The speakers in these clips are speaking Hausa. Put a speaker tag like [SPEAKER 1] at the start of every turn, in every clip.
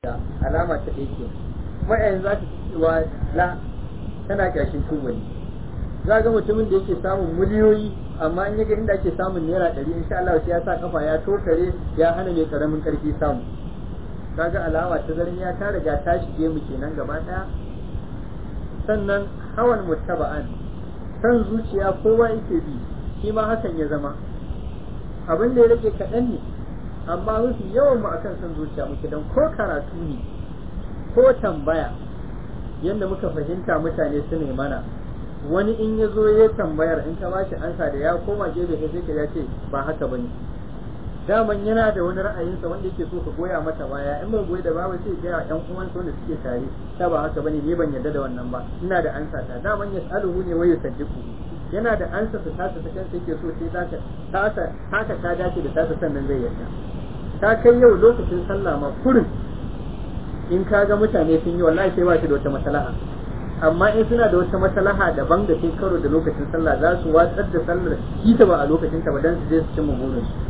[SPEAKER 1] alama ta ɗaya ke kuma yanzu za ta cewa la tana ƙyashin tubali za ga mutumin da yake samun miliyoyi amma in yaga inda ake samun naira ɗari insha Allah sai ya sa kafa ya tokare ya hana mai karamin ƙarfi samu kaga alama ta zarmiya ta riga ta shige mu kenan gaba ɗaya sannan hawan muttaba'an san zuciya kowa yake bi shi ma hakan ya zama abin da ya rage kaɗan ne amma mafi yawan mu akan san zuciya muke don ko karatu ne ko tambaya yadda muka fahimta mutane su ne mana wani in ya zo ya tambayar in ka bashi ansa da ya koma gefe kai sai ka ya ce ba haka bane daman yana da wani ra'ayinsa wanda yake so ka goya mata baya in bai goyi da babu sai ga yan uwansa wanda suke tare ta ba haka bane ni ban yarda da wannan ba ina da ansa ta daman yasaluhu ne wai yusaddiqu yana da ansa ta tasa ta kansa yake so sai zaka tasa haka ta dace da tasa sannan zai yarda ta kai yau lokacin sallah ma kurin in ka ga mutane sun yi wallahi sai ba shi da wata maslaha amma in suna da wata maslaha daban da sai karo da lokacin sallah za su watsar da sallar ita ba a lokacin ta ba dan su je su cimma burin su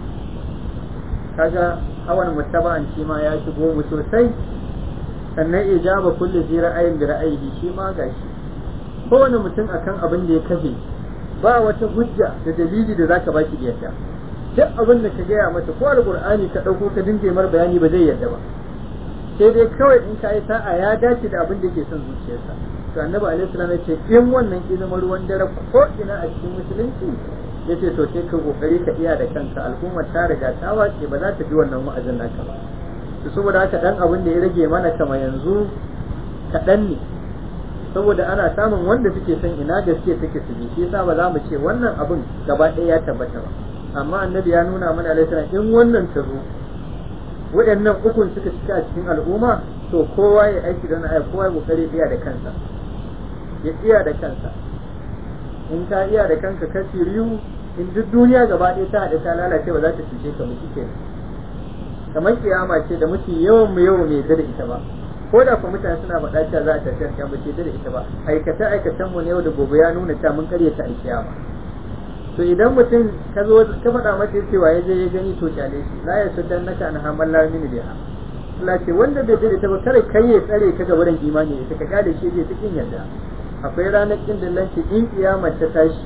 [SPEAKER 1] kaga hawan muttaba'an shi ma ya shigo mu sosai sannan ijaba kulli zi ra'ayin bi ra'ayihi shi ma gashi kowane mutum akan abin da ya kafe ba wata hujja da dalili da zaka baki da yadda duk abin da ka gaya masa ko alqur'ani ka dauko ka dinga mar bayani ba zai yadda ba sai dai kawai in ka yi sa'a ya dace da abin da ke son zuciyarsa to annabi alaihi salam ya ce in wannan ki zama ruwan dare ko ina a cikin musulunci yace to sai ka kokari ka iya da kanka al'ummar ta riga ta wace ba za ta bi wannan wa'azin naka ba to saboda haka dan abin da ya rage mana kama yanzu kaɗan ne saboda ana samun wanda suke son ina gaske take su bi shi yasa ba za mu ce wannan abin gaba ɗaya ya tabbata ba amma annabi ya nuna mana alaihi salam in wannan ta zo waɗannan ukun suka cika a cikin al'umma to kowa ya aiki da aya kowa ya kokari iya da kansa ya iya da kansa in ka iya da kanka ka riyu in duk duniya gaba ɗaya ta haɗe ta lalace ba za ta cuce ka mutu kenan kamar kiyama ce da muke yawan mu yawan mai da ita ba ko da kuma mutane suna faɗa cewa za a tafi kiyama ce da ita ba aikata aikatan mu ne yau da gobe ya nuna cewa mun karyata a kiyama to idan mutum ka zo ka faɗa masa cewa ya je ya gani to kyale shi la ya sudan naka an hamal la min biha Allah ce wanda bai dade ta ba kare kai ya tsare ka ga wurin imani ita ka kyale shi zai cikin yarda akwai ranar kin dillanci in kiyamar ta tashi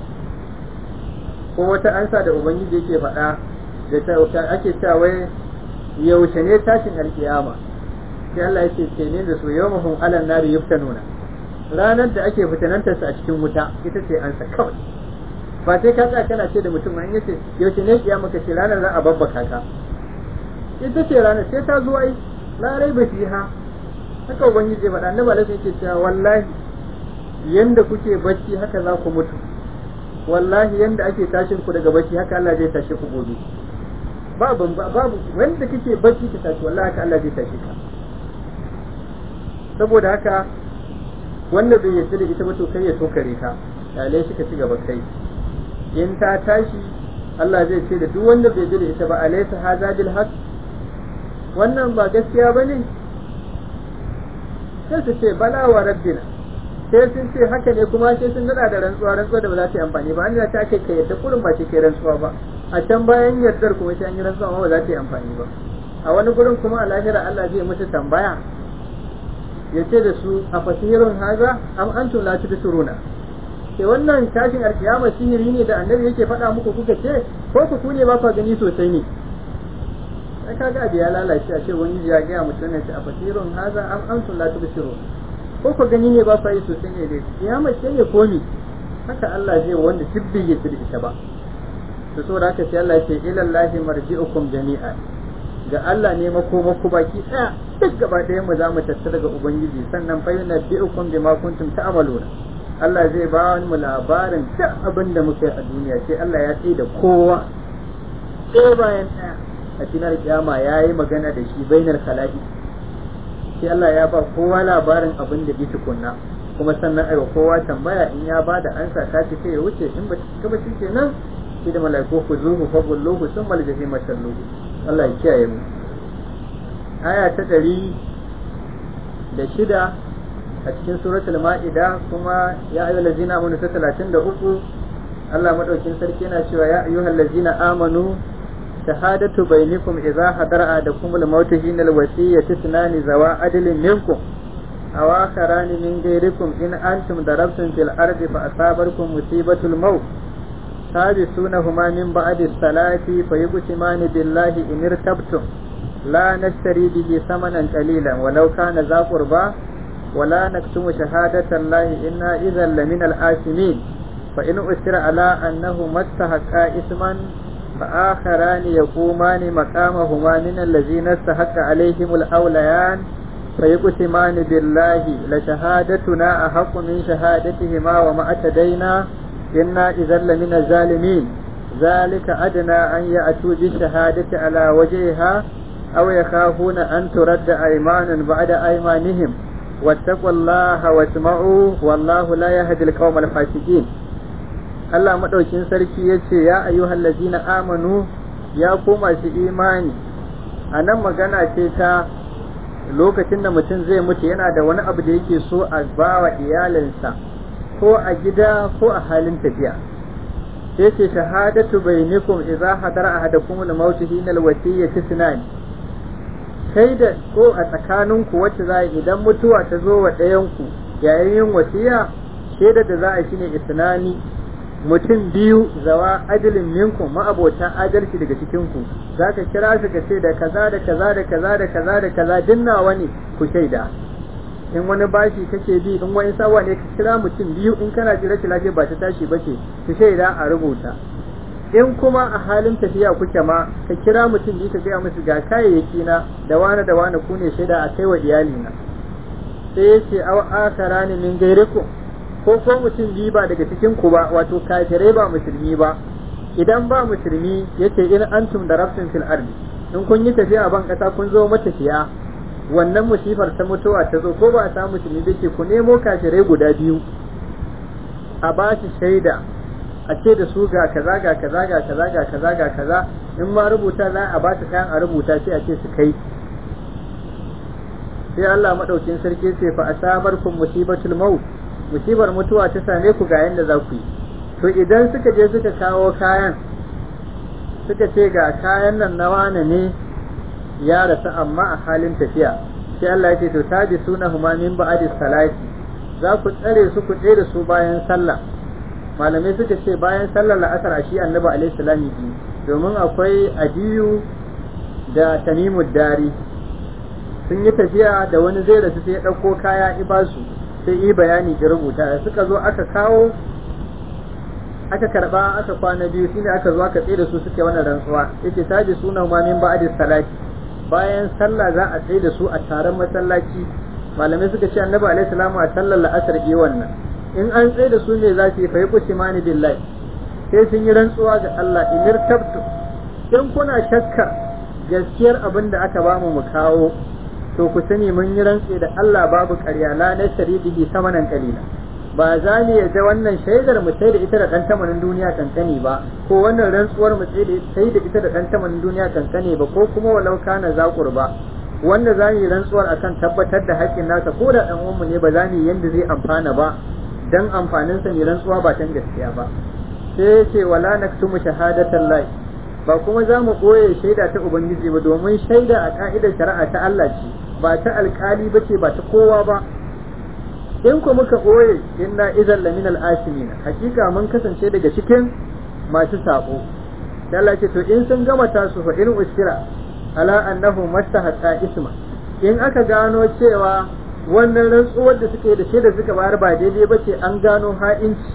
[SPEAKER 1] ko wata ansa da ubangiji yake faɗa da ta ake cewa wai yaushe ne tashin alkiyama sai Allah yake ce ne da su yawmahum alan nari yuftanuna ranar da ake fitanantar su a cikin wuta ita ce ansa kawai ba sai ka tsaya kana ce da mutum an yace yaushe ne kiyama ka ce ranar za a babbaka ka ita ce ranar sai ta zo ai la raiba fiha haka ubangiji faɗa annabi alaihi yake cewa wallahi yanda kuke bacci haka za ku mutu wallahi yanda ake tashin ku daga bacci haka Allah zai tashe ku gobe babu babu wanda kake bacci ka tashi wallahi haka Allah zai tashe ka saboda haka wanda bai yarda da ita ba to kai ya tokare ka yale shi ka ci gaba kai in ta tashi Allah zai ce da duk wanda bai da ita ba alaysa hadha bil haqq wannan ba gaskiya bane sai su ce bala wa rabbina sai sun ce haka ne kuma sai sun nada da rantsuwa rantsuwa da ba za ta yi amfani ba an ta ake kai yadda kurin ba ce kai rantsuwa ba a can bayan yardar kuma sai an yi rantsuwa ba za ta yi amfani ba a wani gurin kuma a lahira Allah zai musu tambaya ya ce da su a fasihirun haza am antum la tudsuruna ke wannan tashin alkiyama sihiri ne da annabi yake faɗa muku kuka ce ko ku ne ba ku gani sosai ne sai kaga abu ya lalace a ce wani ya ga mutum ne a fasirun haza am antum la tubsirun ko ku gani ne ba ku yi sosai ne dai kiyama ce ne ko ni haka Allah zai wanda tibbi ya tsiri ita ba to saboda haka sai Allah ya ce ila Allahi marji'ukum jami'an ga Allah ne makomaku baki daya duk gaba ɗaya mu za mu tattara daga ubangiji sannan fa yunabbi'ukum bima kuntum ta'maluna Allah zai ba mu labarin duk abin da muka yi a duniya sai Allah ya tsaye da kowa ɗaya bayan ɗaya a cikin kiyama ya yi magana da shi bainar khala'i sai Allah ya ba kowa labarin abin da ya tukunna kuma sannan aiwa kowa tambaya in ya ba da ansa ta ce ya wuce in ba ta ba shi nan shi da malaiku ku zuhu fa bulluhu sun mal jahima salluhu Allah ya kiyaye mu aya ta ɗari da shida a cikin suratul ma'ida kuma ya ayyuhal ladzina amanu ta 33 Allah madaukin sarki yana cewa ya ayyuhal ladzina amanu shahadatu bainakum idza hadara adakum al-maut hina al-wasiyyati tunani zawa adlin minkum aw akharan min ghayrikum in antum darabtum fil ardi fa asabarkum musibatul maut سابسونهما من بعد الصلاة فيقسمان بالله إن ارتبتم لا نشتري به ثمنا قليلا ولو كان ذا قربى ولا نكتم شهادة الله إنا إذا لمن الآثمين فإن أسر على أنه ما استحقا إثما فآخران يقومان مقامهما من الذين استحق عليهم الأوليان فيقسمان بالله لشهادتنا أحق من شهادتهما وما أتدينا إنا إذا لمن الظالمين ذلك أدنى أن يأتوا بالشهادة على وجهها أو يخافون أن ترد أيمان بعد أيمانهم واتقوا الله واسمعوا والله لا يهدي القوم الفاسقين Allah maɗaukin sarki ya ce ya ayyuhal lazina amanu ya ku masu imani a nan magana ce ta lokacin da mutum zai mutu yana da wani abu da yake so a bawa iyalinsa ko a gida ko a halin tafiya sai ce shahadatu bainakum idza hadara ahadakum al-maut hina al-wasiyyati sunan kai da ko a tsakaninku wacce za idan mutuwa ta zo wa ɗayan ku yayin yin wasiya shaida da za a shine isnani mutum biyu zawa adilin minkum ma'abota adalci daga cikin ku zaka kira su ka ce da kaza da kaza da kaza da kaza da kaza dinnawa ne ku shaida in wani bashi kake bi in wani sawa ne ka kira mutum biyu in kana ji rashin lafiya ba ta tashi ba ce ku shaida a rubuta in kuma a halin tafiya kuke ma ka kira mutum biyu ka gaya musu ga kayayyaki na da wani da wani ku ne shaida a kai wa iyalina sai ya ce aw akara ne min gairikum ko ko mutum biyu ba daga cikin ku ba wato kafirai ba musulmi ba idan ba musulmi yace in antum darabtum fil ardi in kun yi tafiya a ban kasa kun zo matafiya wannan musifar ta mutuwa ta zo ko ba a samu musulmi da ke ku nemo kafirai guda biyu a ba shi shaida a ce da su ga kaza ga kaza ga kaza ga kaza ga kaza in ma rubuta za a ba su kayan a rubuta sai a ce su kai sai Allah madaukin sarki ce fa asabarkum musibatul maut musibar mutuwa ta same ku ga yanda za ku yi to idan suka je suka kawo kayan suka ce ga kayan nan na wane ne ya rasu amma a halin tafiya sai Allah ya ce to tabi suna huma min ba'di salati za ku tsare su ku tsere su bayan sallah malamai suka ce bayan sallar la'asar a shi annabi alaihi salami domin akwai adiyu da tamimud dari sun yi tafiya da wani zai rasu sai ya ɗauko kaya ibasu sai yi bayani ki rubuta suka zo aka kawo aka karba aka kwana biyu shine aka zo aka tsere su suke wannan rantsuwa yace tabi suna huma min ba'di salati bayan sallah za a tsaye da su a taron masallaci malamai suka ce annabi alaihi salamu a sallar la'asar yi wannan in an tsaye da su ne za su yi fayi kusimani billahi sai sun yi rantsuwa ga Allah inir tabtu in kuna shakka gaskiyar abin da aka bamu mu kawo to ku sani mun yi rantsi da Allah babu ƙarya la na bihi samanan qalila ba za mu yadda wannan shaidar mu sai da ita da ɗan tamanin duniya kankani ba ko wannan rantsuwar mu sai da ita da ɗan tamanin duniya kankani ba ko kuma walau kana zakur ba wanda za mu yi rantsuwar akan tabbatar da haƙƙin nasa ko da ɗan uwanmu ne ba za mu yi yanda zai amfana ba dan amfanin sa mai rantsuwa ba tan gaskiya ba sai ya ce wala naktumu shahadatan lahi ba kuma za mu ɓoye shaida ta ubangiji ba domin shaida a ka'idar shari'a ta Allah ce ba ta alƙali ba ce ba ta kowa ba in ku muka ɓoye inna idan lamin al'asimin hakika mun kasance daga cikin masu sabo sai Allah ce to in sun gama tasu fa in usira ala annahu mastahaqa isma in aka gano cewa wannan rantsuwar da suke da shaida suka bayar ba daidai ba ce an gano ha'inci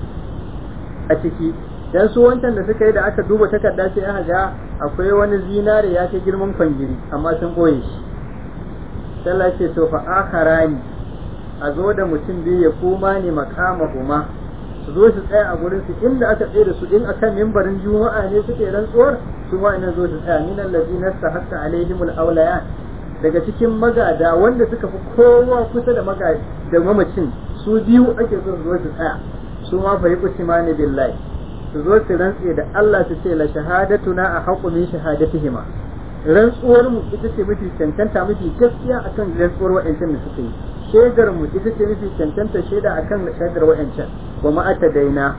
[SPEAKER 1] a ciki dan su wancan da suka yi da aka duba takarda sai aka ga akwai wani zinare ya kai girman kwangiri amma sun ɓoye shi sai Allah ce to fa akharani a zo da mutum biyu ya koma ne makama kuma su zo su tsaya a gurin su inda aka tsaye da su in akan mimbarin juma'a ne suke rantsuwar su ma ina zo su tsaya min allazina sahaqqa alaihimul awliya daga cikin magada wanda suka fi kowa kusa da magada da mamacin su biyu ake so su zo su tsaya su ma fa yuqsimani billahi su zo su rantse da Allah su ce la shahadatuna a haqqu min shahadatihima rantsuwar mu ita ce mafi cancanta mafi gaskiya akan rantsuwar wa'ancan da suka yi shaidar mu ita ce mafi cancanta shaida akan shaidar wa'ancan wa ma daina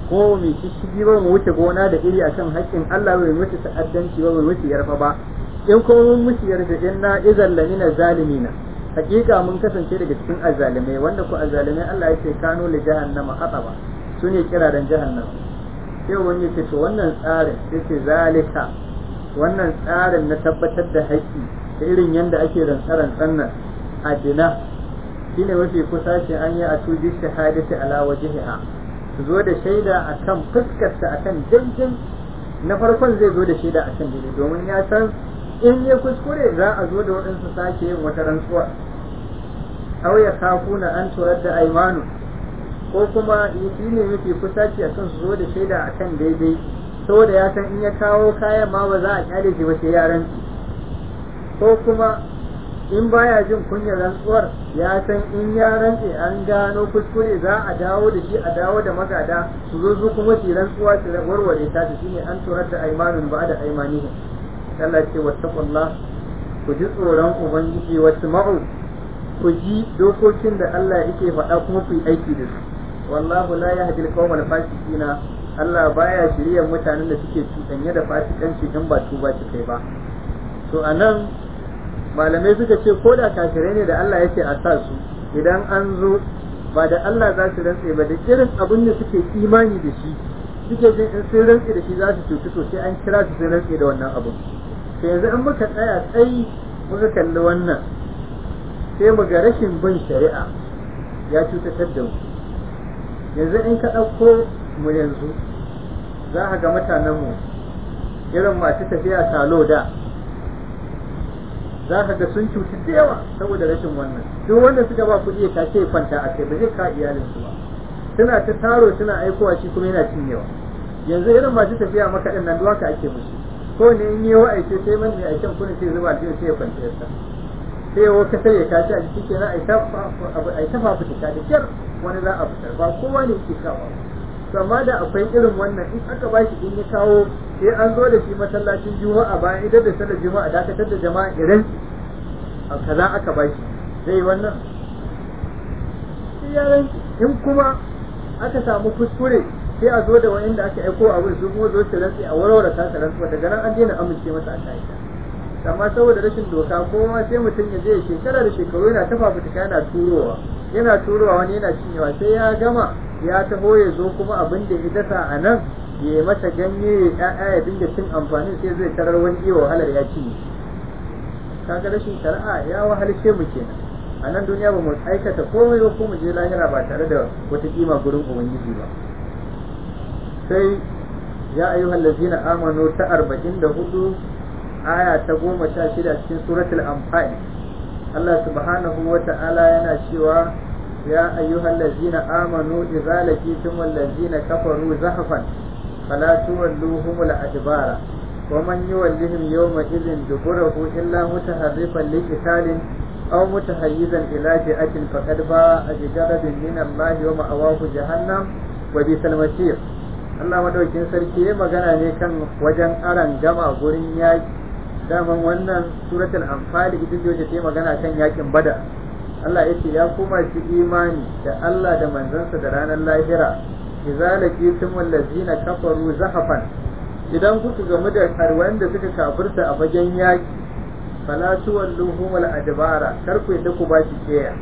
[SPEAKER 1] ko mai shishigi ba mu wuce gona da iri akan haƙƙin Allah bai wuce ta'addanci ba bai wuce yarfa ba in kuma mun mushi yarda inna idan lamina zalimina hakika mun kasance daga cikin azzalimai wanda ku azzalimai Allah ya ce kano li jahannama hataba su ne kiraren jahannama sai wani ce to wannan tsarin sai ce zalika wannan tsarin na tabbatar da haƙƙi da irin yanda ake rantsaran tsannan adina shine mafi kusa ce an yi a tuji shahadati ala wajhiha su zo da shaida akan fuskarta akan daidai na farkon zai zo da shaida akan daidai domin ya san in ya kuskure za a zo da waɗansu sake yin wata rantsuwa aw ya kafuna an turar da aimanu ko kuma shi ne mafi kusa ce akan su zo da shaida akan daidai saboda ya san in ya kawo kayan ma ba za a kyale shi ba sai ya rantsi ko kuma in baya jin kunyar rantsuwar ya san in ya rantse an gano kuskure za a dawo da shi a dawo da magada su zo su kuma su rantsuwa su warware ta ta shine an turar da aimanun ba da aimanihim Allah ce wattaqullah ku ji tsoron ubangiji wasu ma'u ku ji dokokin da Allah yake faɗa kuma ku yi aiki da su wallahu la yahdi al-qawmal fasiqina Allah baya shirya mutanen da suke cuɗanye da fasikanci in ba tuba su kai ba to anan malamai suka ce ko da kafirai ne da Allah yake a sa su idan an zo ba da Allah za su rantse ba da irin abin da suke imani da shi suke jin in sun rantse da shi za su cutu to sai an kira su sun rantse da wannan abu to yanzu in muka tsaya tsayi muka kalli wannan sai mu ga rashin bin shari'a ya cutatar da mu yanzu in ka ɗauko mu yanzu za ka ga mutanenmu irin masu tafiya salo da za ka ga sun cuci da yawa saboda rashin wannan duk wanda suka ba kuɗi ka ce kwanta a kai ba zai ka iyalinsu ba suna ta taro suna aikowa shi kuma yana cinyewa yanzu irin masu tafiya makaɗin nan duwaka ake musu ko ne in yi wa'aice sai man mai aikin kuna sai zuba aljihu sai ya kwanta yasa sai ya wata sai ya kashi a jiki kenan a yi ta fafutuka da kyar wani za a fitar ba kowa ne ke kawo to amma da akwai irin wannan in aka ba shi in ya kawo sai an zo da shi masallacin juma'a bayan idan da sallar juma'a dakatar da jama'a irin kaza aka ba shi zai yi wannan in kuma aka samu kuskure sai a zo da wa'inda aka aiko abin su kuma zo su rantsi a warware ta rantsuwa daga nan an daina amince masa a ka'ida amma saboda rashin doka kowa sai mutum ya je shekara da shekaru yana ta fafutuka yana turowa yana turowa wani yana cinyewa sai ya gama ya taho ya zo kuma abin da ya dasa a nan ya yi masa ganye ya ƴaƴa ya dinga cin amfani sai zai tarar wani iya wahalar ya cinye kaga rashin shari'a ya wahalce mu kenan a nan duniya ba mu aikata komai ba ko mu je lahira ba tare da wata kima gurin ubangiji ba sai ya ayyuhal ladzina amanu ta arba'in da hudu aya ta goma sha shida cikin suratul anfal Allah subhanahu wa ta'ala yana cewa ya ayyuhal ladzina amanu idza laqitum alladzina kafaru zahfan fala tuwalluhum al-adbara ومن يولهم يومئذ دبره إلا متحرفا لقتال أو متحيزا إلى فئة فقد باء بغضب من الله ومأواه جهنم وبئس المصير Allah madaukin sarki ya magana ne kan wajen aran gama gurin yaki daman wannan suratul anfal ita ce ta magana kan yakin bada Allah ya ce ya kuma shi imani da Allah da manzansa da ranar lahira idza laqitum allazina kafaru zahafan idan kuka gamu da karwan da suka kafirta a fagen yaki fala tuwalluhum al-adbara kar ku yadda ku bashi keya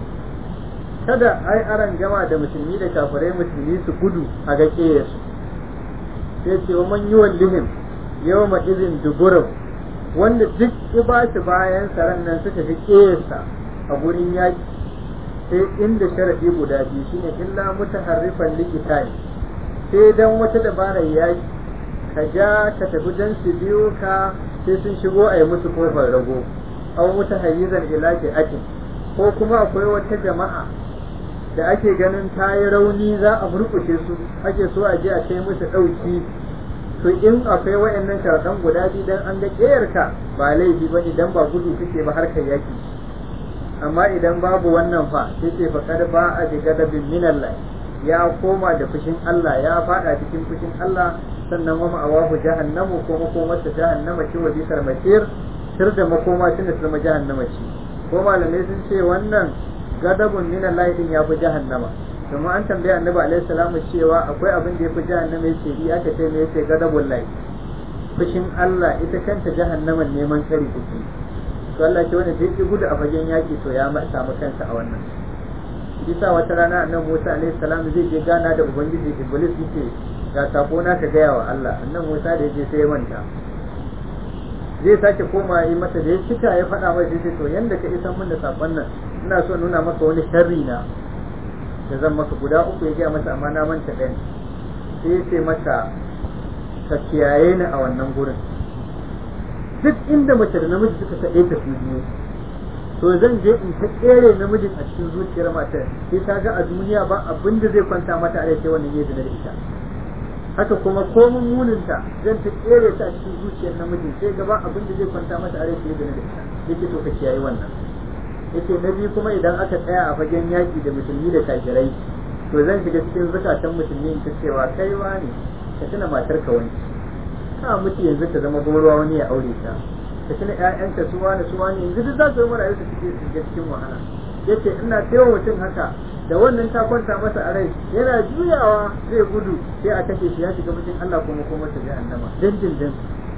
[SPEAKER 1] kada ai aran gama da musulmi da kafirai musulmi su gudu a ga keyarsu sai ce wa man yuwallihim yawma idhin duburum wanda duk ya ba shi bayan saran nan suka fi kesa a gurin yaki sai inda sharadi guda biyu shine illa mutaharrifan likitani sai dan wata dabarar yaki ka ja ka tafi dan su biyo ka sai sun shigo a yi musu kofar rago aw mutahayyizan ila akin ko kuma akwai wata jama'a da ake ganin ta yi rauni za a murkushe su ake so a je a kai musu ɗauki to in akwai wayannan sharaɗan guda biyu dan an ga ƙeyarka ba laifi ba idan ba gudu kake ba harkar yaki amma idan babu wannan fa sai ce fa kad ba a bi gadabin minallah ya koma da fushin Allah ya fada cikin fushin Allah sannan wa ma'awahu jahannamu ko makomarsa jahannama ce wa bisar masir sir da makoma tunda su zama jahannama ce ko malamai sun ce wannan gadabun minallah din ya fi jahannama kuma an tambaya annabi alaihi salamu cewa akwai abin da yafi jahannama yace yi aka ce me yace gadabul lahi fushin Allah ita kanta jahannaman neman kari take to Allah ce wanda zai gudu a fagen yaki to ya samu kansa a wannan bisa wata rana annabi Musa alaihi salam zai je gana da ubangiji Iblis yake ga sako na ka gaya wa Allah annabi Musa da yaje sai ya manta zai sake koma yi masa da ya cika ya faɗa masa sai to yanda ka isan min da sakon nan ina so nuna maka wani sharri na da zan maka guda uku ya gaya masa amma na manta ɗayan sai ya ce masa ka kiyaye ni a wannan gurin duk inda mace da namiji suka kaɗe ta su biyu to zan je in ta ƙere namijin a cikin zuciyar matar sai ta ga a duniya ba abin da zai kwanta mata a rai sai wannan ya zina da ita haka kuma komun muninta zan ta ƙere ta a cikin zuciyar namijin sai gaba abin da zai kwanta mata a rai sai ya zina da ita yake to ka kiyaye wannan yake na biyu kuma idan aka tsaya a fagen yaƙi da musulmi da kafirai to zan shiga cikin zukatan musulmi in ta cewa kai ne ka tuna matar ka wani ka mutu yanzu ka zama gorowa wani ya aure ta ka tuna ƴaƴanka su wani su wani yanzu duk za su zama rayuwa su cikin shiga cikin wahala yace ina taiwa mutum haka da wannan ta kwanta masa a rai yana juyawa zai gudu sai a kashe shi ya shiga mutum Allah kuma kuma ta jahannama dindindin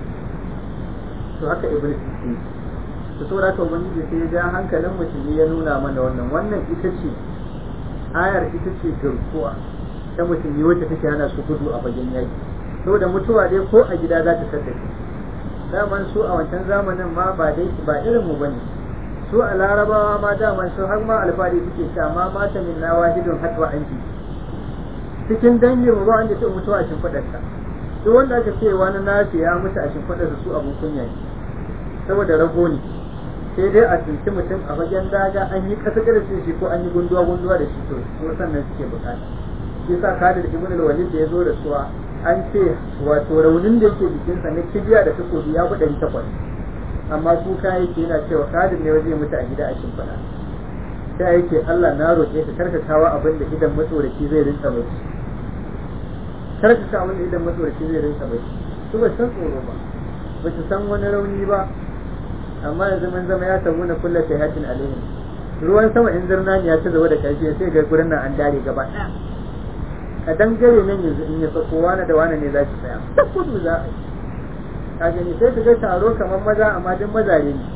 [SPEAKER 1] to haka iblis yake to saboda haka ubangiji sai ya ja hankalin musulmi ya nuna mana wannan wannan ita ce ayar ita ce garkuwa ta musulmi wacce take hana su gudu a fagen yaki saboda mutuwa dai ko a gida za ta kasance daman su a wancan zamanin ma ba dai ba irin mu bane su a larabawa ma daman su har ma alfahari suke cewa ma mata min na wahidun hatwa anki cikin dangin mu ba wanda ta mutuwa a shimfiɗarsa duk wanda aka ce wani nashi ya mutu a shimfiɗarsa su abun kunya ne saboda rago ne sai dai a tunci mutum a fagen daga an yi kasa da shi ko an yi gunduwa gunduwa da shi to ko sannan suke bukata shi sa kada da ibn al-walid da ya zo da suwa an ce wato raunin da yake jikinsa na kibiya da takobi ya ɗari takwas amma kuka yake yana cewa kadin ne zai mutu a gida a shimfiɗa sai yake Allah na roƙe ka karkatawa abin da idan matsoraci zai rinka bai karkata abin da idan matsoraci zai rinka bai su ba san tsoro ba ba su san wani rauni ba amma yanzu mun zama ya samu na kulla shahatin alaihim ruwan sama in zirnani ya ci gaba da karfi sai ga gurin nan an dare gaba ɗaya a dangare nan yanzu in ya sako wani da wani ne za ki tsaya ta kudu za a yi ka gani sai ka ga taro kamar maza amma duk mazare ne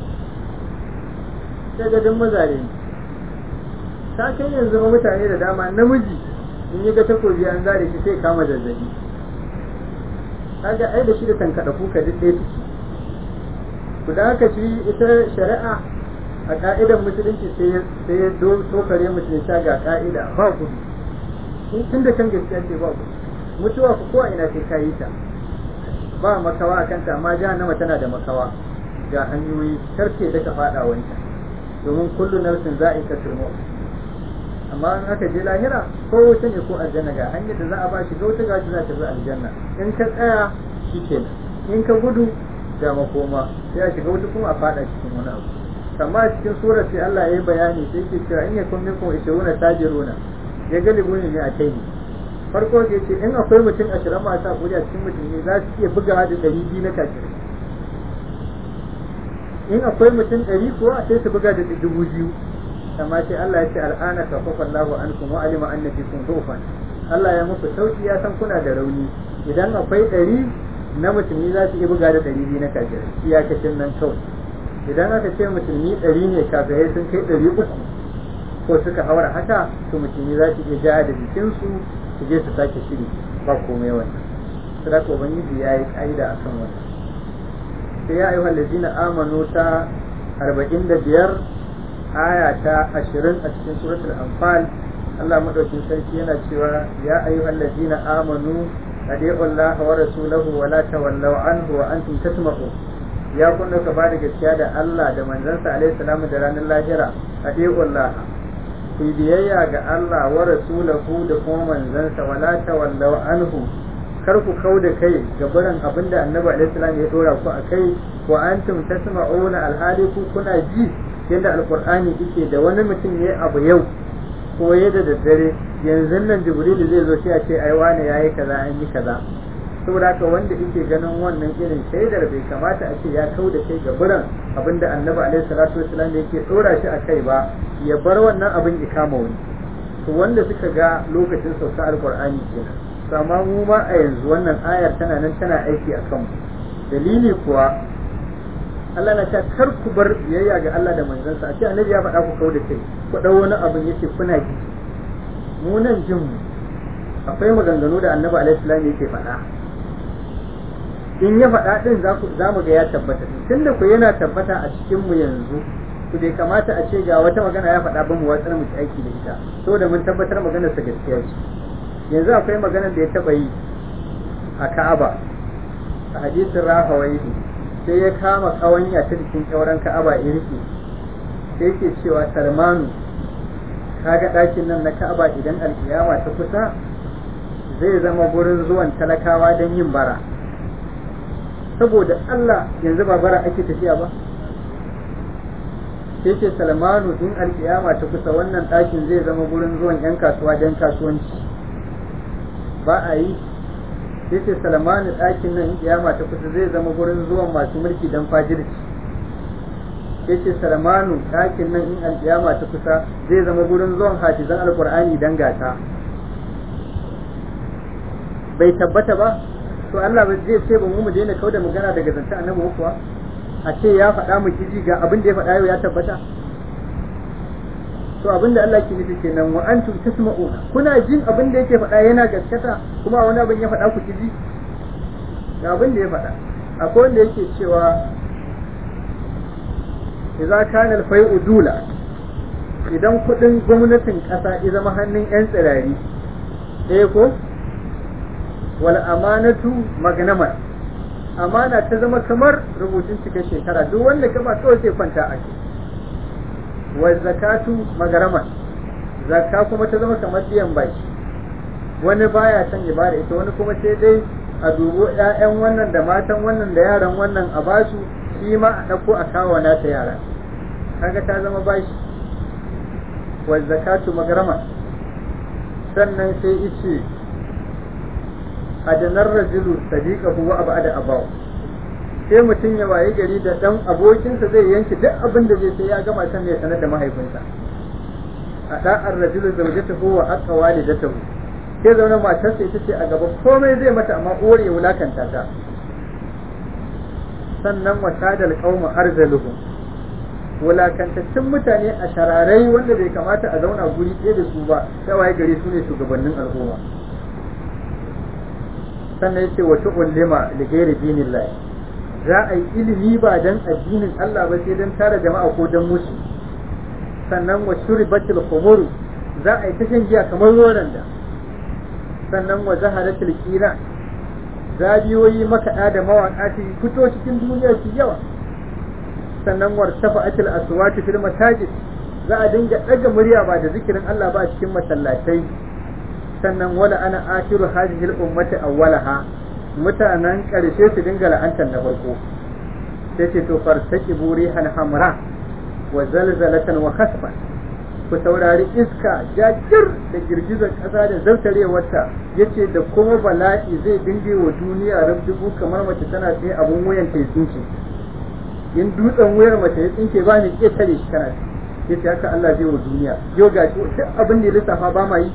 [SPEAKER 1] sai ga duk mazare ne ta kai yanzu ma mutane da dama namiji in yi ga takobi an zare shi sai kama zazzabi kaga ai da shi da tankaɗa kuka duk ɗaya suke ku da haka shi ita shari'a a ka'idan musulunci sai ya tokare musulunci ga ka'ida ba gudu tun da kan gaskiya ce ba gudu mutuwa ku ko ina sai kayi ta ba makawa a kanta amma jahannama tana da makawa ga hanyoyi karke da ka fada wancan domin kullu nafsin za'iqatul maut amma in aka je lahira ko wuta ne ko aljanna ga hanyar da za a ba shi ga wuta ga shi za ta zo aljanna in ka tsaya shikenan in ka gudu ga makoma sai a shiga wuta kuma a fada cikin wani abu amma a cikin surar sai Allah ya yi bayani sai ke cewa in yakun minkum ishiruna tajiruna ya galibu ne a kai farko da ce in akwai mutum ashirin masu hakuri a cikin mutum ne za su iya buga da ɗari biyu na kafirai in akwai mutum ɗari kuwa sai su buga da dubu biyu amma sai Allah ya ce al'ana ka fafa Allahu ankum wa alima anna fikum dhufan Allah ya muku sauki ya san kuna da rauni idan akwai ɗari na musulmi za su iya buga da ɗari biyu na kafirai iyakacin nan kawai idan aka ce musulmi ɗari ne kafirai sun kai ɗari uku ko suka haura haka to musulmi za su iya ja da jikinsu su je su sake shiri ba komai wannan sadaka ubangiji ya yi ƙa'ida akan wannan sai ya ayyuhal ladina amanu ta arba'in da biyar aya ta ashirin a cikin suratul anfal Allah madaukin sarki yana cewa ya ayyuhal ladina amanu adi'u Allah wa rasulahu wa la tawallaw anhu wa antum tasma'un ya kunna ka ba da gaskiya da Allah da manzansa alaihi salamu da ranar lahira adi'u Allah ku biyayya ga Allah wa rasulahu da kuma manzansa wa la tawallaw anhu kar ku kau da kai ga barin abinda annabi alaihi salam ya dora ku akai wa antum tasma'una alhali ku kuna ji yadda alqur'ani yake da wani mutum yayi abu yau ko ya da daddare yanzu nan jibrilu zai zo sai a ce ai wani yayi kaza an yi kaza saboda haka wanda yake ganin wannan irin shaidar bai kamata a ce ya kau da kai ga biran abinda annabi alaihi salatu wasallam yake dora shi a kai ba ya bar wannan abin ya kama wani to wanda suka ga lokacin sauka alqur'ani kenan to amma mu ma a yanzu wannan ayar tana nan tana aiki a kanmu dalili kuwa Allah na ta kar ku bar biyayya ga Allah da manzansa a ce annabi ya faɗa ku kau da kai ku ɗau wani abin yake kuna ji mu nan jin mu akwai maganganu da annabi alaihi salam yake faɗa in ya faɗa din za mu ga ya tabbata tunda ku yana tabbata a cikin mu yanzu ku bai kamata a ce ga wata magana ya faɗa ba mu watsar mu ci aiki da ita saboda mun tabbatar maganar sa gaskiya ce yanzu akwai maganar da ya taɓa yi a Ka'aba a hadisin Rahawaihi sai ya kama kawanya ta jikin kyauran Ka'aba ya rike sai yake cewa Salmanu kaga ɗakin nan na Ka'aba idan alkiyama ta kusa zai zama gurin zuwan talakawa don yin bara saboda Allah yanzu ba bara ake tafiya ba sai ce Salmanu in alkiyama ta kusa wannan ɗakin zai zama gurin zuwan 'yan kasuwa don kasuwanci ba a yi sai ce Salmanu ɗakin nan in kiyama ta kusa zai zama gurin zuwan masu mulki don fajirci sai ce Salmanu ɗakin nan in alkiyama ta kusa zai zama gurin zuwan hafizan alkur'ani don gata bai tabbata ba to Allah ba zai ce ba mu mu daina kauda magana daga zancen annabi kuwa a ce ya faɗa mu kiji ga abin da ya faɗa yau ya tabbata to abin da Allah ke nufi kenan wa antum tasma'una kuna jin abin da yake faɗa yana gaskata kuma wani abin ya faɗa ku kiji ga abin da ya faɗa akwai wanda yake cewa idza kana al-fai'u dula idan kuɗin gwamnatin ƙasa ya zama hannun 'yan tsirari ɗaya ko wal amanatu magnaman amana ta zama kamar rubutun cika shekara duk wanda ka ba kawai sai kwanta a wa zakatu magaraman zakka kuma ta zama kamar biyan baki wani baya son ya bada ita wani kuma sai dai a dubo ƴaƴan wannan da matan wannan da yaran wannan a basu shi ma a ɗauko a kawo nata yara kaga ta zama bashi wa zakatu magaraman sannan sai ice adanar rajulu sadiqahu wa abada abaw sai mutum ya waye gari da dan abokinsa zai yanke duk abin da zai sai ya gama san ne sanar da mahaifinsa a da'ar rajulu zawjatahu wa aqwa walidatahu sai zauna matarsa ita ce a gaba komai zai mata amma uwar ya wulakanta ta sannan wa sadal qauma arzaluhu wulakantaccen mutane a shararai wanda bai kamata a zauna guri ɗaya da su ba sai waye gari su ne shugabannin al'umma sannan yace wa tu'allima li ghairi dinillah za a yi ilimi ba dan addinin Allah ba sai dan tara jama'a ko dan musu sannan wa shuribatil khumur za a yi ta shan giya kamar roran da sannan wa zaharatil qira zabiyoyi makaɗa da mawaƙa su fito cikin duniya su yawa sannan wartafa'atil aswati fil masajid za a dinga ɗaga murya ba da zikirin Allah ba cikin masallatai sannan wala ana akiru hadhihi al-ummati awwalaha mutanen karshe su dinga la'antar na farko sai ce to fartaki burihan hamra wa zalzalatan wa khasfan ku saurari iska jajir da girgizar ƙasa da zartarewarta yace da kuma bala'i zai dinge wa duniya rabdugu kamar mace tana tsaye abun wuyan ta tsinke in dutsen wuyar mace ya tsinke ba ni ƙetare shi kana yace haka Allah zai wa duniya yau gashi duk abin da ya lissafa ba ma yi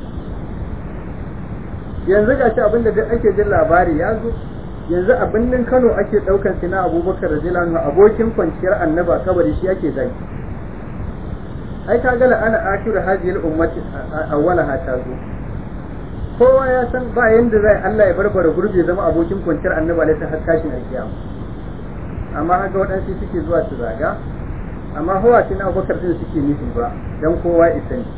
[SPEAKER 1] yanzu ga shi abinda duk ake jin labari ya zo yanzu a birnin Kano ake daukan sina Abubakar radiyallahu anhu abokin kwanciyar annaba kabari shi ake zai ai ka gala ana akiru hadhihi ummati awwalaha ta zo kowa ya san ba yanda zai Allah ya barbara gurbe zama abokin kwanciyar annaba ne har tashin alkiyama amma haka waɗansu suke zuwa su zaga amma hawa sina Abubakar din suke nufi ba dan kowa isa ne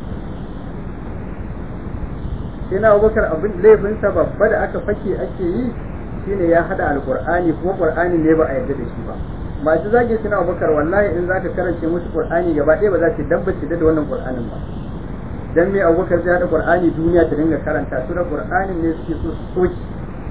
[SPEAKER 1] sai na abubakar abin laifinsa babba da aka fake ake yi shine ya hada alqur'ani kuma qur'ani ne ba a yarda da shi ba masu zage suna abubakar wallahi in zaka karance musu qur'ani gaba ɗaya ba za su dabbace da wannan qur'anin ba dan me abubakar zai hada qur'ani duniya ta dinga karanta su da qur'anin ne suke so su soki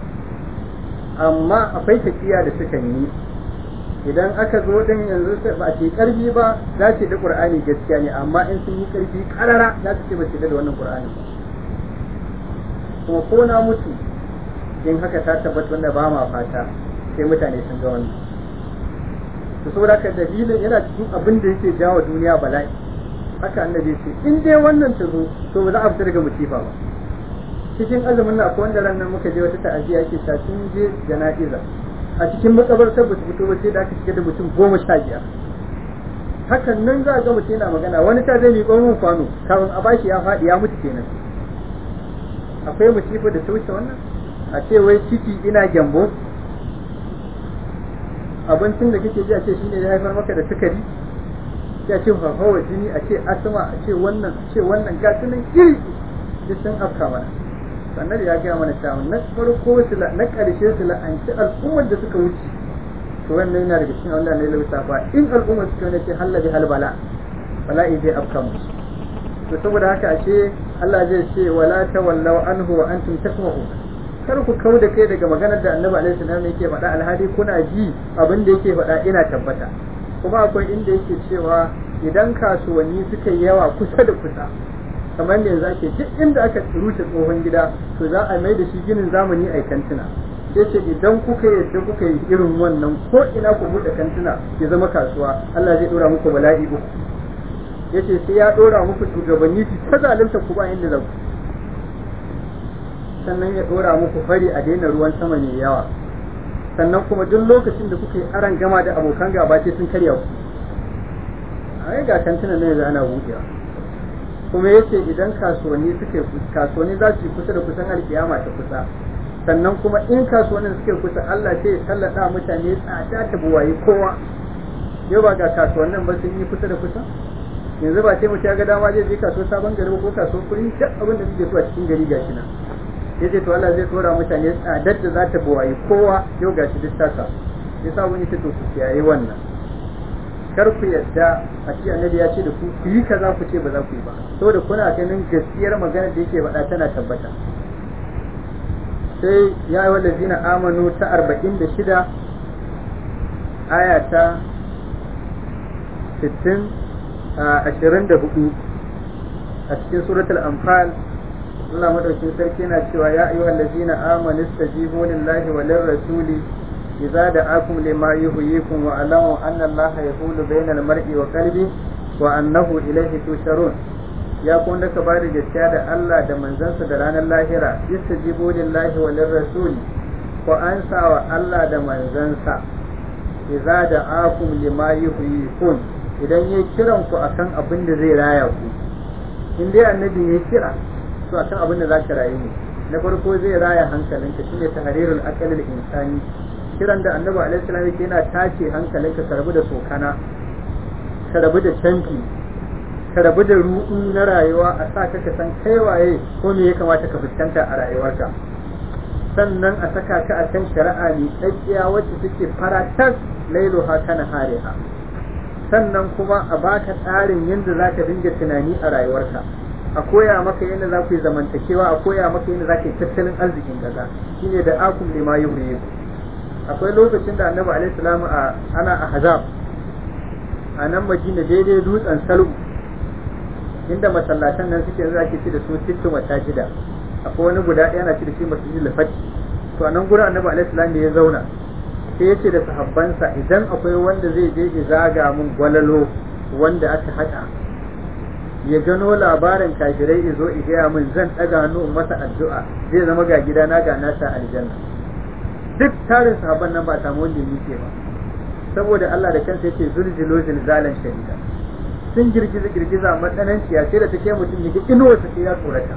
[SPEAKER 1] amma akwai tafiya da suka yi idan aka zo din yanzu ba a ce karfi ba za ce da qur'ani gaskiya ne amma in sun yi karfi karara za su ce ba su da wannan qur'ani ba kuma ko na mutu in haka ta tabbata wanda ba ma fata sai mutane sun ga wannan to saboda haka dalilin yana cikin abin da yake jawo duniya bala'i haka annabi ce in dai wannan ta zo to ba za a fita daga musifa ba cikin azumin na akwai wanda ranar muka je wata ta'aziyya yake ta sun je jana'iza a cikin makabartar ba su fito ba sai da aka shiga da mutum goma sha biyar hakan nan za a ga mutum yana magana wani ta zai miƙo mun kwano kafin a bashi ya faɗi ya mutu kenan akwai musifa da ta wuce wannan a ce wai ciki ina gyambo abincin da kake ji a ce shine ya haifar maka da sukari sai a ce fafawa jini a ce asma a ce wannan a ce wannan ga nan iri duk sun afka mana sannan ya gaya mana cewa na farko su na ƙarshe su la'anci al'ummar da suka wuce to wannan yana daga cikin Allah ne lauta ba in al'ummar suka wani ce hallabi halbala bala'i zai afka musu to saboda haka ashe Allah zai ce wala tawallaw anhu wa antum tasma'un kar ku kau da kai daga maganar da Annabi alaihi salam yake faɗa alhali kuna ji abin da yake faɗa ina tabbata kuma akwai inda yake cewa idan kasuwanni suka yi yawa kusa da kusa kamar da yanzu ake duk inda aka rushe tsohon gida to za a mai da shi ginin zamani a kantina sai ce idan kuka yadda kuka yi irin wannan ko ina ku buɗe kantina ya zama kasuwa Allah zai dora muku bala'i uku yace sai ya dora muku shugabanni su ta zalunta ku ba inda za ku sannan ya dora muku fari a daina ruwan sama mai yawa sannan kuma duk lokacin da kuka yi aran gama da abokan gaba sai sun karya ku a ga kantinan ne yanzu ana buɗewa kuma yace idan kasuwanni suke kasuwanni za su yi kusa da kusan alkiyama ta kusa sannan kuma in kasuwannin suke kusa Allah sai ya tallata mutane tsada ta buwayi kowa yau ba ga kasuwannin ba sun yi kusa da kusa yanzu ba sai mutum ya ga dama zai je kasuwar sabon gari ko kasuwar kuri duk abin da suke so a cikin gari gashi nan yace to Allah zai tsora mutane tsadar da za ta buwayi kowa yau gashi duk tasa yasa wani ta to ku kiyaye wannan kar ku yadda a ce annabi ya ce da ku ku yi kaza ku ce ba za ku yi ba saboda kuna ganin gaskiyar magana da yake faɗa tana tabbata sai ya yi wallazina amanu ta arba'in da shida aya ta sittin ashirin da hudu a cikin suratul anfal Allah madaukin sarki yana cewa ya ayyuhal ladzina amanu istajibu lillahi wa lirrasuli idza da'akum lima yuhyikum wa alamu anna Allah yahulu bainal mar'i wa qalbi wa annahu ilayhi tusharun ya kun da ka bada gaskiya da Allah da manzansa da ranar lahira istajibu lillahi wa lirrasuli ko ansa wa Allah da manzansa idza da'akum lima yuhyikum idan ya kiran ku akan abin da zai raya ku in dai annabi ya kira to akan abin da zaka rayu ne na farko zai raya hankalinka shine tahrirul aqal al insani kiran da annabi alaihi salam yake yana tace hankalinka ka rabu da sokana ka rabu da canfi ka rabu da ruɗu na rayuwa a sa ka ka san kai waye ko me ya kamata ka fuskanta a rayuwarka sannan a saka ka a kan shari'a ne tsakiya wacce take faratas lailuha kana hariha sannan kuma a baka tsarin yadda za ka dinga tunani a rayuwarka a koya maka yadda za ku yi zamantakewa a koya maka yadda za ka yi tattalin arzikin kaza shine da akum lima yuhyi akwai lokacin da annabi alaihi salamu a ana a hazab a nan madina daidai dutsen salu inda masallatan nan suke yanzu ake ci da su sittu masajida akwai wani guda ɗaya na ci da shi masjidil fati to a nan gurin annabi alaihi salamu ya zauna sai ya ce da sahabbansa idan akwai wanda zai je ya zaga mun gwalalo wanda aka haɗa ya gano labarin kafirai izo i gaya min zan ɗaga hannu in masa addu'a zai zama ga gidana ga nasa aljanna duk tarin sahabban nan ba samu wanda yake ba saboda Allah da kansa yake zulzilo zilzalan shadida sun girgiza girgiza matsananciya sai da take mutum ya ga inuwar sa sai ya tsorata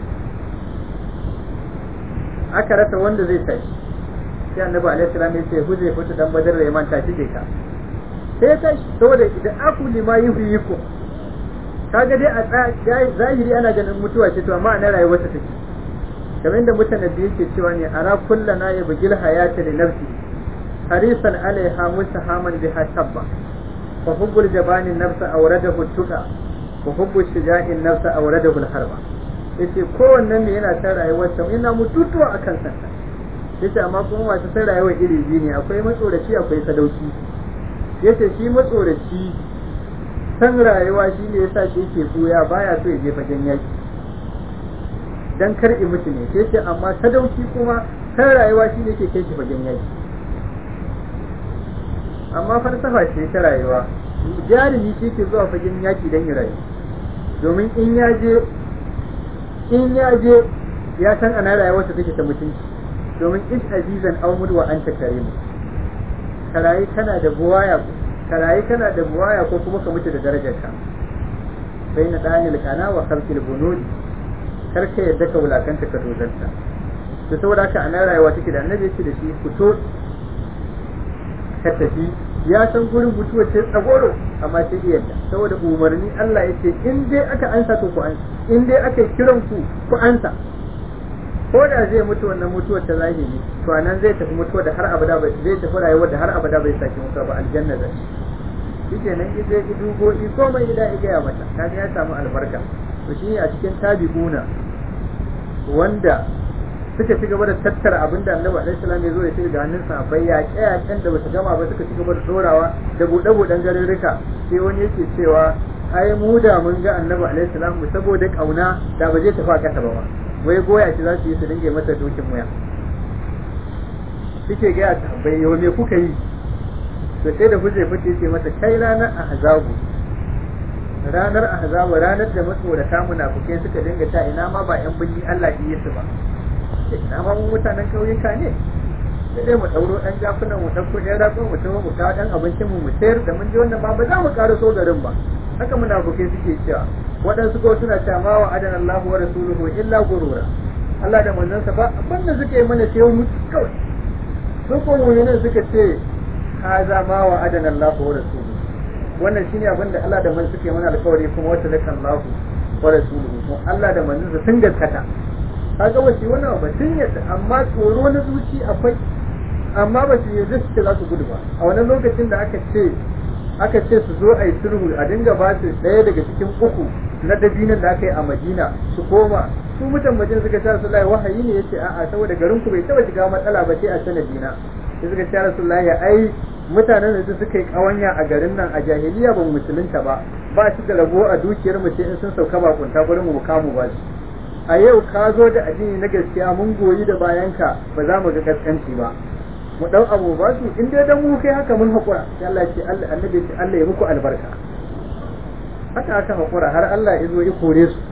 [SPEAKER 1] aka rasa wanda zai tashi sai annabi alaihi salam ya ce huje fita dan badar da manta shige ka sai ya tashi saboda idan aku lima yuhyikum kaga dai a zahiri ana ganin mutuwa ce to amma ana rayuwar ta take kamar inda mutane da yake cewa ne ara kullana ya bugil hayata li nafsi harisan alaiha mustahaman biha tabba fa hubbul jabani nafsa awradahu tuqa wa hubbu shuja'in nafsa awradahu al-harba yace kowannen ne yana ta rayuwar sa yana mututuwa akan santa yace amma kuma masu sai rayuwar iri biyu ne akwai matsoraci akwai sadauki yace shi matsoraci san rayuwa shi ne yasa shi yake buya baya so ya je fagen yaki dan kar i mutu ne sai ce amma sadauki kuma san rayuwa shi ne yake kai shi fagen yaki amma falsafa ce ta rayuwa jarumi shi ke zuwa fagen yaki dan ya rayu domin in ya je in ya je ya san ana rayuwarsa take ta mutunci domin in azizan aw mudwa anta karimu karayi kana da buwaya karayi kana da buwaya ko kuma ka mutu da darajarka bai na danil kana wa khalqil bunudi kar ka yadda ka wulakanta ka dozanta to saboda haka ana rayuwa take da annabi yake da shi fito ka tafi ya san gurin mutuwa ce tsagoro amma sai iya yadda saboda umarni Allah ya ce in dai aka ansa to ku ansa in dai aka kiran ku ku ansa ko da zai mutu wannan mutuwar ta zahiri to anan zai tafi mutuwa da har abada bai zai tafi rayuwar da har abada bai sake mutuwa ba aljanna zai shi kenan in zai ki dugo ki komai gida ya gaya mata kaga ya samu albarka to shi a cikin tabi'una wanda suka ci gaba da tattara abin da annabi alaihi salam ya zo ya ce ga hannun sahabbai ya kiyayen da basu gama ba suka ci gaba da dorawa da bude buɗen garirrika sai wani yake cewa ai mu da mun ga annabi alaihi salam mu saboda kauna da ba zai tafi a kasa ba wai goya shi za su yi su dinga masa dokin muya suke ga sahabbai yau me kuka yi to sai da hujja fice ce masa kai ranar ahzabu ranar ahzabu ranar da matsorata munafukai suka dinga ta ina ma ba yan binni Allah yi su ba ina ma mun mutanen kauyuka ne sai dai mu dauro dan jafunan mu dauko ɗan ratsun mu tawo mu kawo dan abincin mu mu sayar da mun ji wannan ba ba za mu ƙara so garin ba haka munafukai suke cewa waɗansu ko suna cewa ma wa adana Allahu wa rasuluhu illa gurura Allah da manzansa ba abinda suke yi mana sai mu kawai su ko mu'minin suka ce haza ma wa adana Allahu wa rasuluhu wannan shine abin da Allah da man suke mana alƙawari kuma wata laka Allahu wa rasuluhu kuma Allah da manzansa sun gaskata kaga wace wannan ba sun yadda amma tsoro na zuci akwai amma ba su yarda su za su gudu ba a wannan lokacin da aka ce aka ce su zo a yi sulhu a dinga ba su ɗaya daga cikin uku na dabinan da aka yi a Madina su koma su mutan Madina suka ce Rasulullahi wahayi ne yace a'a saboda garin ku bai taba shiga matsala ba sai a sanadina sai suka ce Rasulullahi ai mutanen da suka yi kawanya a garin nan a jahiliya ba musulunta ba ba shi da rabo a dukiyar mu sai in sun sauka bakunta gurin mu kamu ba shi a yau ka zo da addini na gaskiya mun goyi da bayanka ba za mu ga kaskanci ba mu dau abu ba su in dai dan mu kai haka mun hakura sai Allah ce Allah annabi ce Allah ya muku albarka haka aka hakura har Allah ya zo ya kore su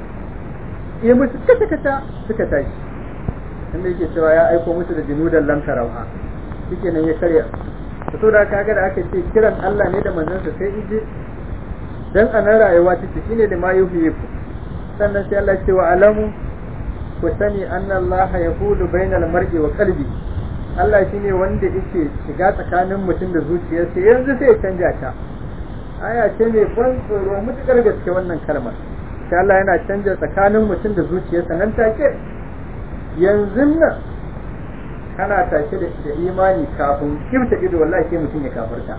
[SPEAKER 1] ya musu kata kata suka tashi inda yake cewa ya aiko musu da jinudan lam tarawha shike nan ya karya to da kaga da aka ce kiran Allah ne da manzansa sai ije dan anan rayuwa take shine da ma yuhiyiku sannan sai Allah ce wa alamu ku sani anna Allah yaqulu bainal mar'i wa qalbi Allah shine wanda yake shiga tsakanin mutum da zuciyarsa yanzu sai ya canja ta aya ce mai ban tsoro mutukar gaske wannan kalmar sai Allah yana canja tsakanin mutum da zuciyarsa nan take yanzu nan kana tashe da imani kafin kimta ido wallahi sai mutum ya kafarta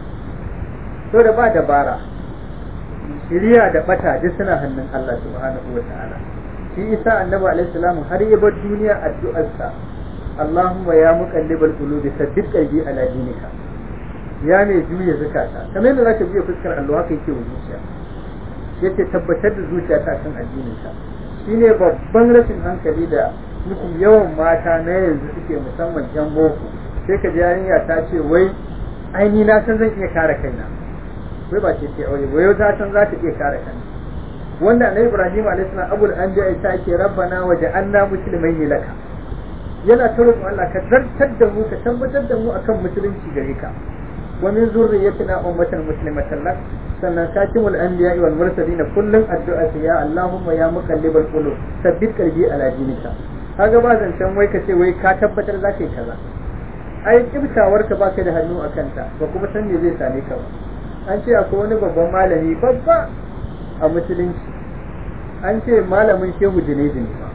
[SPEAKER 1] to da ba dabara shiriya da bata duk suna hannun Allah subhanahu wa ta'ala shi isa annabi alaihi salam har ya bar duniya addu'arsa Allahumma ya muqallibal qulubi sabbit qalbi ala dinika ya mai juya zakata kamar yadda zaka juya fuskar Allah haka yake wa zuciya yace tabbatar da zuciya ta kan addininka shine babban rashin hankali da mutum yawan mata na yanzu suke musamman yan boko sai ka ji yarinya ta ce wai ai ni na san zan iya kare kaina wai ba ce ce aure wai ta san za ta iya kare kanta wanda annabi Ibrahim alaihi salam abul anbiya ya ce rabbana waj'alna muslimain laka yana ta roƙon Allah ka zartar da mu ka tabbatar da mu akan musulunci gare ka wa min zurriyyatina ummatan muslimatan lak sannan katimul anbiya wal mursalin kullun addu'a ya Allahumma ya muqallibal qulub sabbit qalbi ala dinika kaga ba zancen wai ka ce wai ka tabbatar za ka yi kaza ai kibtawar ka baka da hannu a kanta ba kuma san me zai same ka ba an ce akwai wani babban malami babba a musulunci an ce malamin shehu junaidi ne ba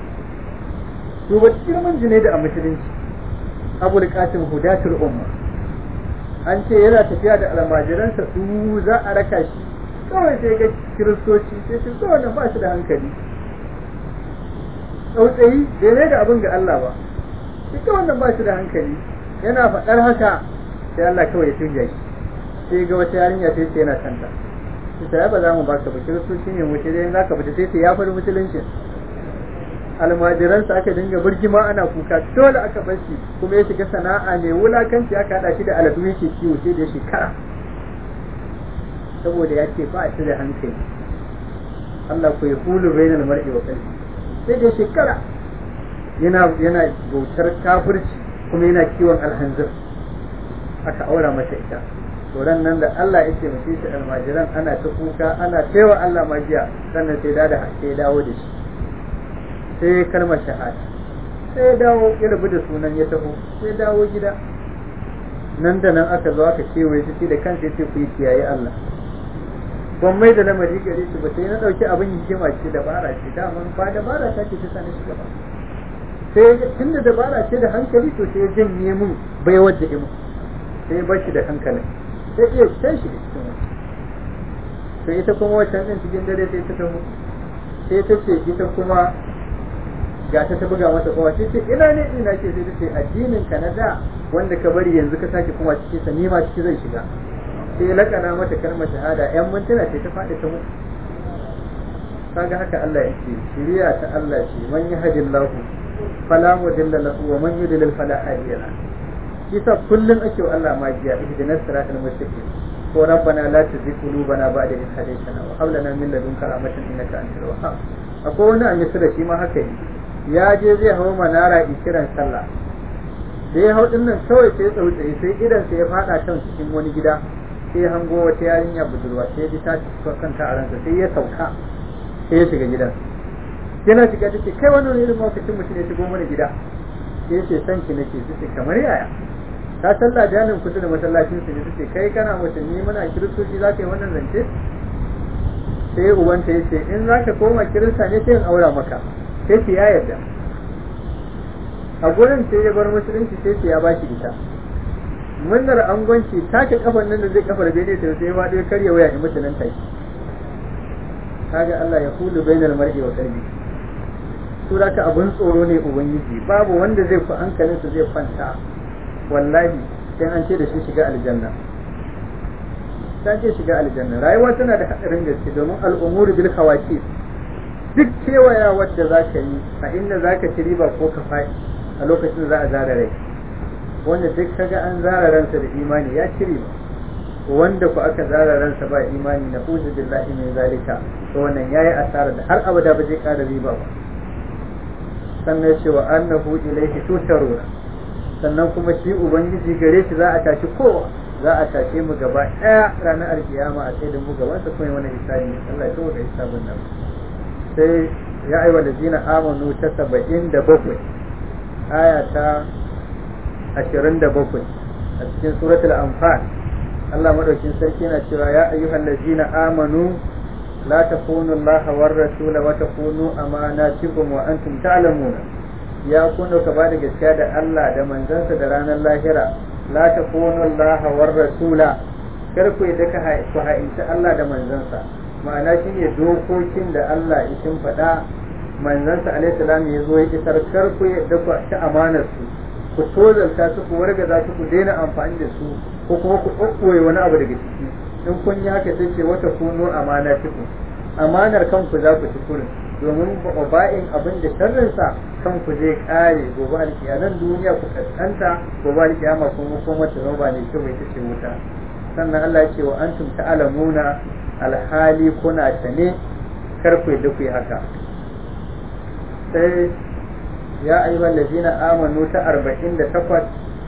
[SPEAKER 1] to ba girman junaidi a musulunci abul qasim hudatul umma an ce yana tafiya da almajiransa su za a raka shi kawai sai ga kiristoci sai su zo wannan ba shi da hankali tsautsayi bai ne da abin ga Allah ba ita wannan ba shi da hankali yana faɗar haka sai Allah kawai ya tunja shi sai ga wata yarinya sai ce yana santa sai ba za mu baka ba kiristoci ne mu sai za ka fita sai ce ya faɗi musulunci almajiransa aka dinga birgima ana kuka dole aka bar shi kuma ya shiga sana'a mai wulakanci aka haɗa shi da aladu yake kiwo sai da shekara saboda ya ce ba shi da hankali Allah ko ya hulu bainal mar'i wa qalbi sai da shekara yana yana bautar kafirci kuma yana kiwon alhanzir aka aura mata ita to ran nan da Allah ya taimake shi almajiran ana ta kuka ana taiwa Allah magiya sannan sai da sai dawo da shi sai kalmar shahada sai ya dawo ya rabu da sunan ya taho sai dawo gida nan da nan aka zo aka kewaye shi da kansa ya ce ku yi kiyaye Allah ban mai da lamari gare shi ba sai na dauki abin hikima ce dabara ce daman ba dabara ta ce ta sani shi gaba sai tunda dabara ce da hankali to sai ya janye mun bai wadda imu sai ya bashi da hankalin sai iya sai shi cikin wani sai ita kuma wancan din cikin dare sai ta taho sai ta ce ita kuma ga ta ta buga mata kowa sai ce ina ne ina ce sai ta ce addinin ka na da wanda ka bari yanzu ka sake kuma cikin sa ni ma ciki zai shiga sai ya lakana mata kalmar shahada yan mintuna sai ta faɗi ta mutu kaga haka Allah yake shiriya ta Allah ce man yahdillahu fala mudilla lahu wa man yudlil fala hadiya lahu kisa kullum ake wa Allah magiya ihdinas siratal mustaqim ko rabbana la tuzigh qulubana ba'da idh hadaytana wa hab lana min ladunka rahmatan innaka antal wahhab akwai wani a misira shi ma haka yi ya je zai hawo manara kiran sallah da ya hau din nan kawai sai ya tsautsaye sai idan sai ya fada kan cikin wani gida sai hango wata yarinya budurwa sai ji ta kanta a ransa sai ya sauka sai ya shiga gidan yana shiga take kai wannan irin mawakacin mutum ya shigo mana gida sai ya ce san ki nake sai kamar yaya ta sallah janin kusa da masallacin su ne suke kai kana musulmi muna kiristoci za ka yi wannan zance sai ubanta ya ce in za ka koma kirista ne sai in aura maka sai ce ya yarda a gurin sai ya bar musulunci sai ce ya ba shi ita munnar angonci take kafan nan da zai kafar bene ta sai ma dai karya waya in mutu nan take kaga Allah ya hulu bainal mar'i wa qalbi sura ka abun tsoro ne ubangiji babu wanda zai ku hankalinsa zai kwanta wallahi sai an ce da shi shiga aljanna ta ce shiga aljanna rayuwa tana da hadarin gaske domin al'umuru bil khawati duk kewaya wadda za ka yi a inda za ka ci riba ko ka faɗi a lokacin za a zara rai wanda duk kaga an zara ransa da imani ya ci riba wanda ku aka zara ransa ba imani na uzu billahi min zalika to wannan yayi asara da har abada ba zai ƙara riba ba sannan cewa annahu ilaihi tusharuna sannan kuma shi ubangiji gare shi za a tashi kowa za a tashe mu gaba ɗaya ranar alkiyama a sai da mu gaban sa kuma wani hisabi Allah ya kawo da hisabin nan sai ya aiwa da zina amanu ta saba'in da bakwai aya ta ashirin da bakwai a cikin suratul anfal Allah madaukin sarki yana cewa ya ayyuhal ladzina amanu la takunu Allah war rasula wa takunu amanatikum wa antum ta'lamuna ya kuna ka ba da gaskiya da Allah da manzansa da ranar lahira la takunu Allah war rasula kar ku yi ka ku ha'inci Allah da manzansa ma'ana shine dokokin da Allah ya shimfiɗa manzansa alaihi salam ya zo ya isar kar ku yadda ku ci amanar su ku tozalta su ku wargaza su ku daina amfani da su ko kuma ku ɓoɓɓoye wani abu daga ciki in kun yi haka sai ce wata kuno amana cikin amanar kanku za ku ci kurin domin ba'in abin da sharrinsa kanku zai kare gobe alkiyaman duniya ku kaskanta gobe alkiyama kuma kuma ta zama ba ne kyau mai tace wuta sannan Allah ya ce wa antum ta'lamuna alhali kuna sane kar ku yadda ku yi haka sai ya ayyuhal ladina amanu ta 48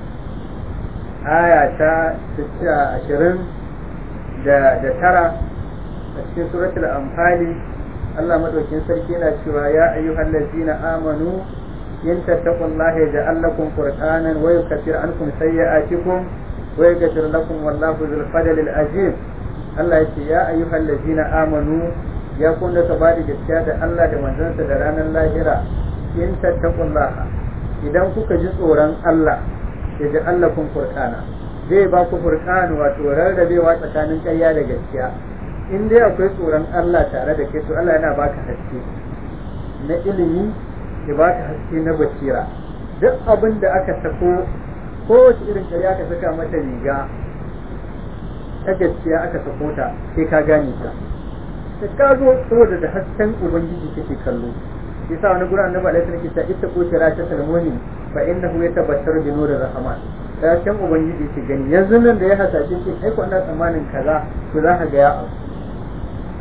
[SPEAKER 1] aya ta 20 da da tara a cikin suratul anfali Allah madaukin sarki yana cewa ya ayyuhal ladzina amanu in tattaqullaha yaj'al lakum qur'anan wa yukaffir ankum sayyi'atikum wa yaghfir lakum wallahu dhul fadli azim Allah ya ce ya ayyuhal ladzina amanu ya kunna ka bada gaskiya da Allah da manzansa da ranar lahira in tattaqullaha idan kuka ji tsoron Allah yaj'al lakum qur'ana zai ba ku furqan wato rarrabewa tsakanin ƙarya da gaskiya in dai akwai tsoron Allah tare da kai to Allah yana baka haske na ilimi ya baka haske na basira duk abin da aka sako kowace irin ƙarya aka saka mata riga ta gaskiya aka sako ta sai ka gane ta da ka zo saboda da hasken ubangiji kake kallo yasa wani gurin annabi alaihi salatu wasallam ita ko kira ta salmoni fa innahu yatabassaru bi nurir rahman hasken ubangiji ke gani yanzu nan da ya hasashe ce kai ko ina tsammanin kaza to za ka ga ya abu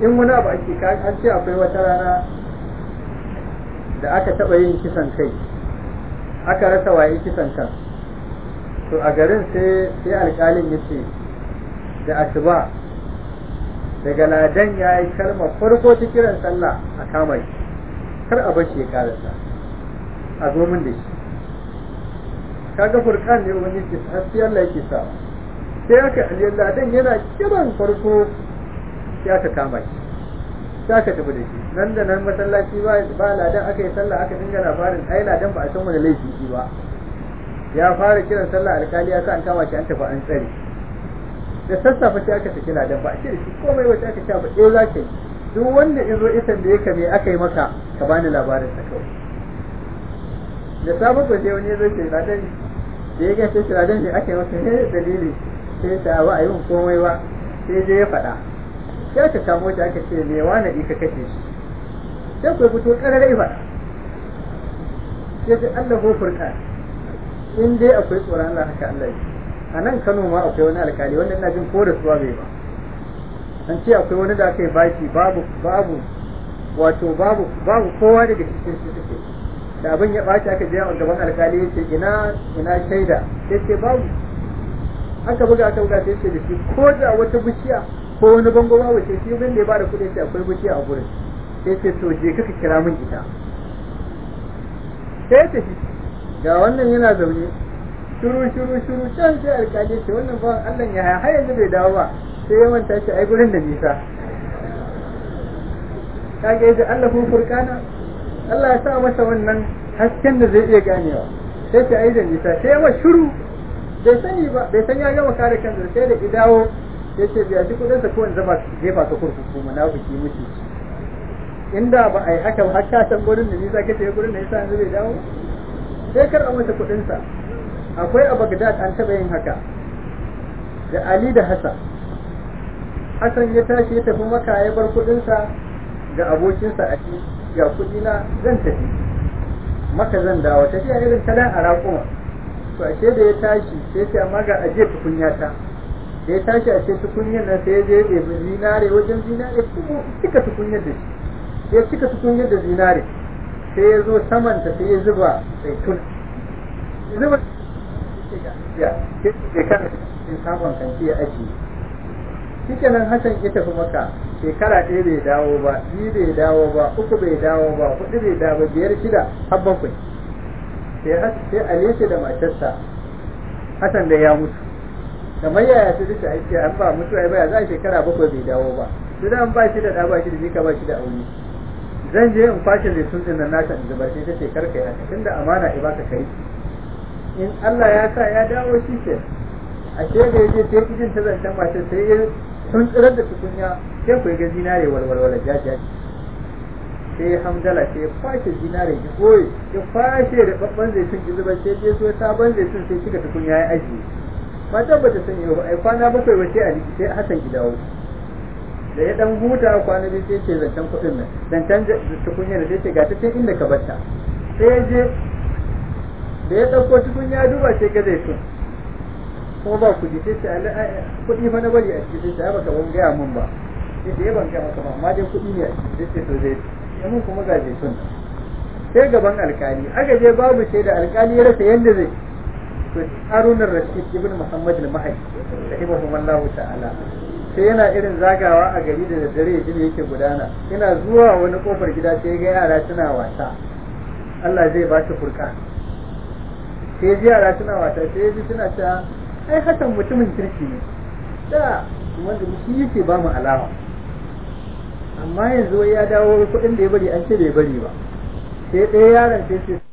[SPEAKER 1] in wani abu ake an ce akwai wata rana da aka taɓa yin kisan kai aka rasa waye kisan kan to a garin sai sai alƙalin ya ce da asuba daga ladan ya yi kalmar farko ta kiran sallah a kama shi kar a bar shi ya karasa a zo min da shi kaga furkan ne wani ke hasi Allah yake sa sai aka aliyar ladan yana kiran farko sai aka kama shi sai aka tafi da shi nan da nan masallaci ba ba ladan aka yi sallah aka dinga labarin ai ladan ba a san wani laifi shi ba ya fara kiran sallah alkali ya sa an kama shi an tafi an tsare da sassafe sai aka saki ladan ba a ce da shi komai wata aka ce ba eh za ka yi duk wanda in zo isan da yake me aka yi maka ka bani labarin sa kawai da safe ko sai wani ya zo ce ladan da ya gace shi ladan ne aka yi maka ne dalili sai ta ba a yi komai ba sai je ya faɗa sai aka kamo shi aka ce me wani ka kashe shi sai ku fito ƙararai faɗa sai ce Allah ko furka in dai akwai tsoron Allah haka Allah yi a nan Kano ma akwai wani alkali wanda ina jin ko da suwa bai ba an ce akwai wani da aka yi baki babu babu wato babu babu kowa daga cikin su suke da abin ya ɓaci aka je a gaban alkali ya ce ina ina shaida sai ce babu aka buga aka buga sai ce da shi ko da wata bishiya ko wani bango babu sai shi bin da ya bada kuɗi sai akwai bishiya a gurin sai ce to je kaka kira min ita sai ya tafi ga wannan yana zaune shuru shuru shuru can sai alkali ce wannan ba Allah ya haya har yanzu bai dawo ba sai ya manta shi ai gurin da nisa kage yaji Allah ko furkana Allah ya sa masa wannan hasken da zai iya ganewa sai ta ai da nisa sai ya shuru bai sani ba bai san ya gama kare kansa sai da idawo ya ce biya shi kudin sa ko in zama jefa ka kurkuku munafiki muke inda ba ai haka har ka san gurin da nisa kace gurin da nisa yanzu bai dawo sai kar a masa kudin sa akwai a Baghdad an taba yin haka da Ali da Hassan Hassan ya tashi ya tafi maka ya bar kudin sa ga abokinsa a ci ga kudi na zan tafi maka zan dawo tafiya irin ta dan a raƙuma to ashe da ya tashi sai ce amma ga aje tukunya ta da ya tashi a ce tukunyar nan sai ya je ya ɗebi zinare wajen zinare kuma cika tukunyar da shi sai ya cika tukunyar da zinare sai ya zo samanta sai ya zuba zaitun zuba ya ya kan in sabon kanti ya ajiye shi kenan Hassan ya tafi maka shekara ɗaya bai dawo ba biyu bai dawo ba uku bai dawo ba hudu bai dawo ba biyar shida har bakwai sai sai Aliyu da matarsa Hassan da ya mutu kamar yaya su duka aiki an ba mutu ai baya za a shekara bakwai bai dawo ba su da an ba shi da ɗa ba shi da jika ba shi da aure zan je in kwashe zaitun din nan naka in zubar sai ta ce karka yi haka tunda amana ai baka kai in Allah ya sa ya dawo shi ke ashe da yaje sai kijin ta zancen matar sai ya sun tsirar da tukunya sai ku ga zinare walwalwala jajaji sai hamdala sai ya kwashe zinare ki goye ya kwashe da babban zaitun ki zubar sai ya so sabon zaitun sai kika tukunya ya ajiye matan ba ta sani ba ai kwana bakwai ba sai a liki sai Hassan ki dawo da ya dan huta kwana biyu sai ce zancen kuɗin nan zancen tukunya da sai ce ga ta can inda ka batta sai ya je da ya ɗauko tukunya duba sai ga zaitun kuma ba kuɗi sai ce kuɗi fa na bari a ciki sai baka ban gaya mun ba sai da ya ban gaya maka ba amma dai kuɗi ne a ciki sai ce to zai ya mun kuma ga zaitun sai gaban alkali aka je babu shaida alkali ya rasa yanda zai to Harun Rashid ibn Muhammad al-Mahdi rahimahullahu ta'ala sai yana irin zagawa a gari da daddare yaji yake gudana yana zuwa wani kofar gida sai ga yara suna wasa Allah zai ba shi furka sai ji yara suna wasa sai ji suna ta ai hakan mutumin kirki ne da wanda shi yake ba mu alawa amma yanzu ya dawo kuɗin da ya bari an ce bai bari ba sai ɗaya yaron sai sai